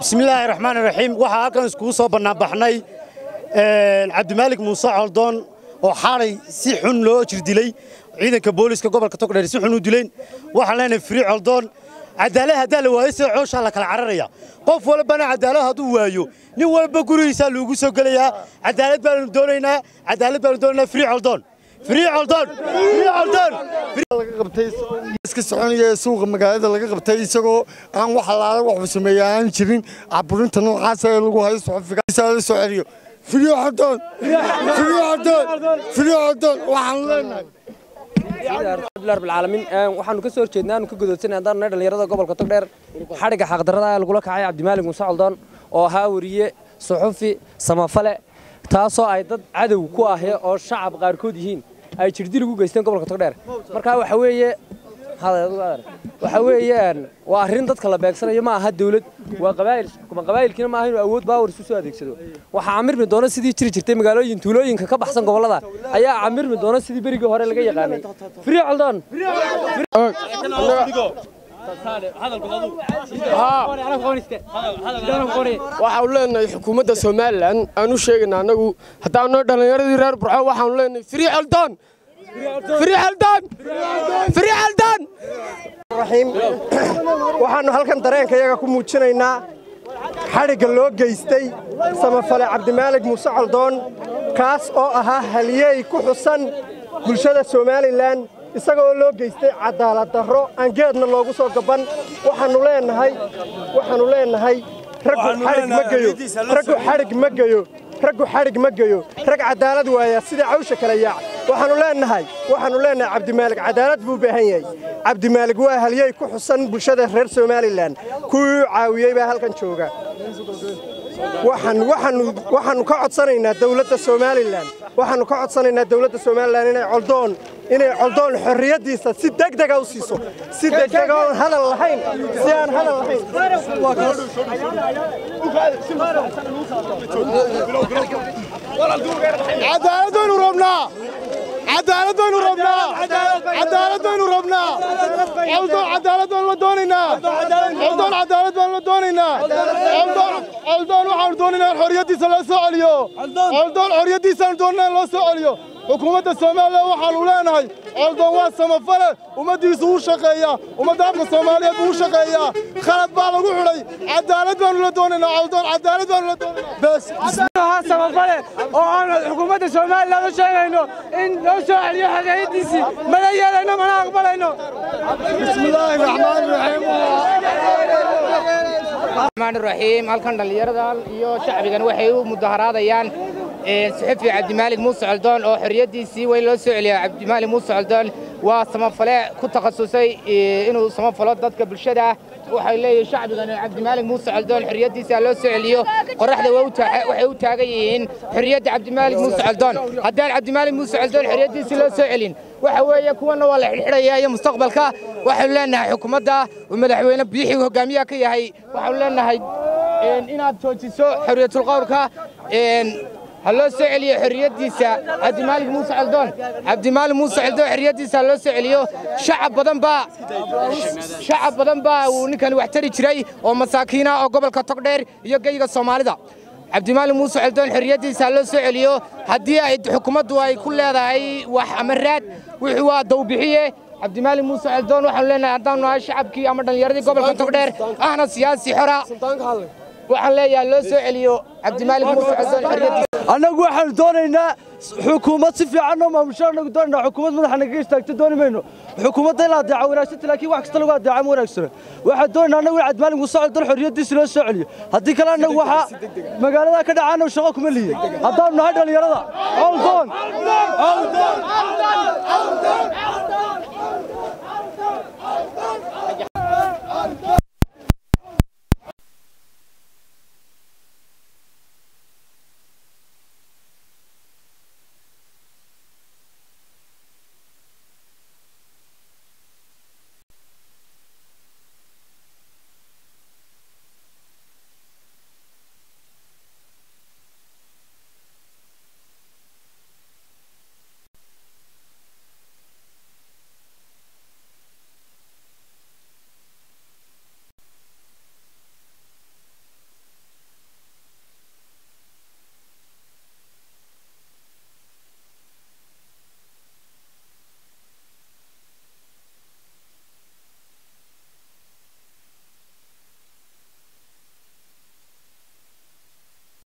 bismillaahi raxmaan raxiim waxaa halkan iskugu soo bannaanbaxnay cabdimaalik muuse coldoon oo xalay si xun loo jirdilay ciidanka booliska gobolka togdheer si xun u dileen waxaan leenahay firi coldoon cadaalad haddaa la waayo sida cooshaa la kala cararaya qof walbana cadaalad hadduu waayo nin walba gurigiisaa loogu soo gelayaa cadaalad baanu doonaynaa cadaalad baanu doonaynaa firi coldoon firi coldoon firi coldoon iska soconaya ee suuqa magaalada laga qabtay isagoo aan wax alaala waxu sameeya aan jirin caburinta noocaasa ee lagu hayo soxofigaasa la soo celiyo firiyo xordoon firiyo xordoon firiyo xordoon waxaan leenahay alhamdulilah rabbil caalamiin waxaanu ka soo horjeednaa aanu ka godoodsanay haddaan nahay dhallinyarada gobolka togdheer xadhigga xaqdarrada ee lagula kacay cabdimaalig muuse coldoon oo ahaa weriye suxufi samafale taasoo ay dad cadow ku ahee oo shacab qaarkood yihiin ay jirdil ugu geysteen gobolka togdheer markaa waxa weeye waxa weeyaan waa arrin dadka la beegsanayo ma aha dawlad waa qabaa'il xukuma qabaa'ilkiina ma aha inuu awood baawar isu soo adeegsado waxaa camirmi doona sidii jiri jirtay magaalooyin tuulooyinka ka baxsan gobollada ayaa camirmi doona sidii berigii hore laga yaqaanay firi coldoon waxaanu leenahay xukuumadda somalilan aan u sheegayna annagu haddaanoo dhallinyaradii reer burco waxaanu leenahay firi xeldoon firi xeldoon firi xeldoon raxiim waxaannu halkan dareenkayaga ku muujinaynaa xadhigga loo geystay samafale cabdimaalig muuse coldoon kaas oo ahaa halyeey ku xusan bulshada somalilan isagoo loo geystay cadaalad darro aan geedna loogu soo gaban waxaannu leenahay waxaannu leenahay raggu xadhig ma geyo raggu xadhig ma geyo raggu xadhig ma geyo rag cadaalad waaya sida cawsha kala yaac waxaannu leenahay waxaannu leenahay cabdimaalig cadaalad buu u baahan yahay cabdimaalig waa halyey ku xusan bulshada reer somalilan kuwii u caawiyey baa halkan jooga waxaannu ka codsanaynaa dawladda somalilan waxaannu ka codsanaynaa dawladda somalilan inay coldoon inay coldoon xorriyaddiisa si degdega u siiso si degdega oon hadal lahayn si aan hadal lahayn cadaalad baynu rabnaa cadaalad baynu rabnaa cadaalad baynu rabnaa coldoon cadaalad baynu la doonaynaa coldoon cadaalad baynu la doonaynaa coldoon waxaanu doonaynaa in xorriyaddiisa loo soo celiyo coldoon xorriyaddiisaanu doonanaa in loo soo celiyo xukuumadda somalilan waxaanu leenahay coldoon waa samafale ummaddiisu u shaqeeyaa ummadda afka soomaaliyeed buu u shaqeeyaa khalad baa lagu xidhay cadaalad baanu la doonaynaa coldoon cadaalad baanu la doonaynaa bes samafale oo aan xukuumadda somalilan u sheegayno in loo soo celiyo xorriyaddiisii mana yeelayno mana aqbalayno bismillaahi raxmaani raxiim الرحمن الرحيم halkan dhalinyaradan iyo shacbigan waxay u mudaharaadayaan suxufi cabdimaalig muuse coldoon oo xorriyaddiisii weyn loo soo celiya cabdimaalig muuse coldoon waa samafale ku takhasusay inuu samafalo dadka bulshada waxay leeyihiin shacbigan cabdimaalig muuse coldoon xorriyaddiisa loo soo celiyo qoraxda waxay u taagan yihiin xorriyadda cabdimaalig muuse coldoon haddaan cabdimaalig muuse coldoon xorriyaddiisii loo soo celin waxa weeye kuwanna waa la xidhxidhaya iyo mustaqbalka waxaanu leenahay xukuumadda uu madaxweyne biixii hogaamiyaha ka yahay waxaanu leenahay inaad joojiso xorriyatulqowlka ha loo soo celiyo xorriyaddiisa cabdimaalig muuse coldoon cabdimaalig muuse coldoon xorriyaddiisa ha loo soo celiyo shacab badan baa shacab badan baa uu ninkani wax tari jiray oo masaakiina oo gobolka togdheer iyo geyga soomaalida cabdimaalig muuse coldoon xorriyaddiisa ha loo soo celiyo haddii ay xukuumaddu ay ku leedahay wax ama raad wuxuu waa dawbixiye cabdimaalig muuse coldoon waxaanu leenahay haddaanu nahay shacabkii ama dhallinyaradii gobolka togdheer ahna siyaasi xora waxaan leeyahay loo soo celiyo cabdimaalig muuse coldoon xorriyaddiisa annagu waxaanu doonaynaa xukuumad si fiican oo maamusho annagu doonaynaa xukuumad madaxa nagaga istaagto dooni mayno xukuumadda in la adeeco wanaagsanta laakiin wax kasta lagu adeeco ma wanaagsano waxaan doonaynaa annagu in cabdimaalig muuse coldoon xorriyaddiisa loo soo celiyo haddii kale annagu waxaa magaalada ka dhaca annagu shaqo kuma lihin haddaanu nahay dhallinyarada coldoon coldoon